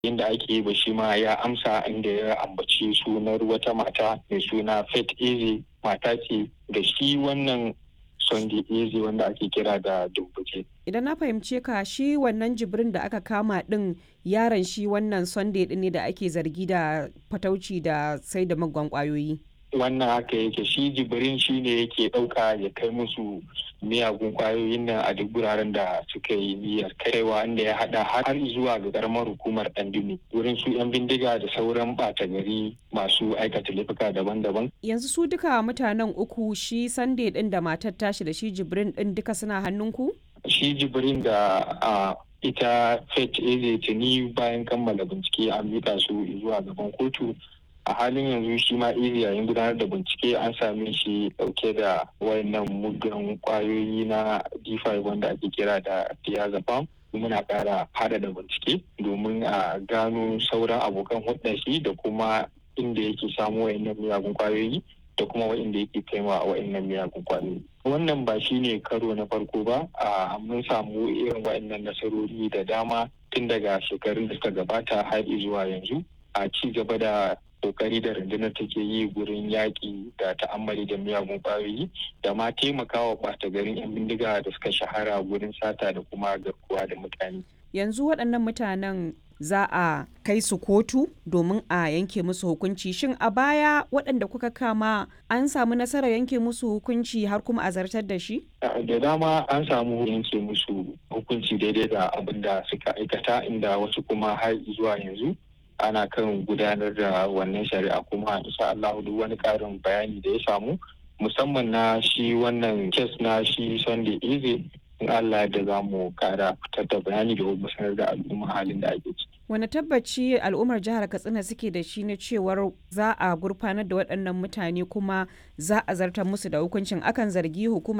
inda ake yi ba shi ma ya amsa inda ya ambaci sunar wata mata mai suna Faith Eze mata ce da shi wannan Sunday Eze wanda ake kira da Dumbuke. Idan na fahimce ka shi wannan jibrin da aka kama din yaron shi wannan Sunday din ne da ake zargi da fatauci da sai da magwan kwayoyi. Wannan haka yake shi jibrin shi ne yake ɗauka ya kai musu miyagun kwayoyin nan a duk wuraren da suka yi niyyar kaiwa inda ya hada har zuwa ga karamar hukumar dandini wurin su yan bindiga da sauran bata gari masu aikata laifuka daban-daban Yanzu su duka mutanen uku shi Sunday din da matar tashi da shi jibrin din duka suna hannunku? shi jibrin da a ita fet eze tuni bayan kammala bincike an mika su zuwa gaban kotu a halin yanzu shi ma iri yayin gudanar da bincike an same shi dauke da wayannan muggan kwayoyi na d5 wanda ake kira da diazepam muna kara hada da bincike domin a gano sauran abokan hudda shi da kuma inda yake samu wayannan miyagun kwayoyi da kuma wa'inda yake kaiwa a wa'innan miyagun kwayoyi wannan ba shi ne karo na farko ba a mun samu irin wa'innan nasarori da dama tun daga shekarun da suka gabata har zuwa yanzu a ci gaba da kokari da rundunar take yi gurin yaƙi da ta'ammali da miyagun ƙwayoyi da ma taimakawa ɓata garin 'yan bindiga da suka shahara gurin sata da kuma garkuwa da mutane. Yanzu waɗannan mutanen za a kai su kotu domin a yanke musu hukunci shin a baya waɗanda kuka kama an samu nasarar yanke musu hukunci har kuma a zartar da shi? da dama an samu yanke musu hukunci daidai da abin da suka aikata inda wasu kuma har zuwa yanzu ana kan gudanar da wannan shari'a kuma insha Allah duk wani karin bayani da ya samu musamman na shi wannan kes na shi Sunday Eze in Allah da za mu kara fitar da bayani da kuma sanar da al'umma halin da ake ciki. Wani tabbaci al'ummar jihar Katsina suke da shi na cewar za a gurfanar da waɗannan mutane kuma za a zartar musu da hukuncin akan zargi hukumar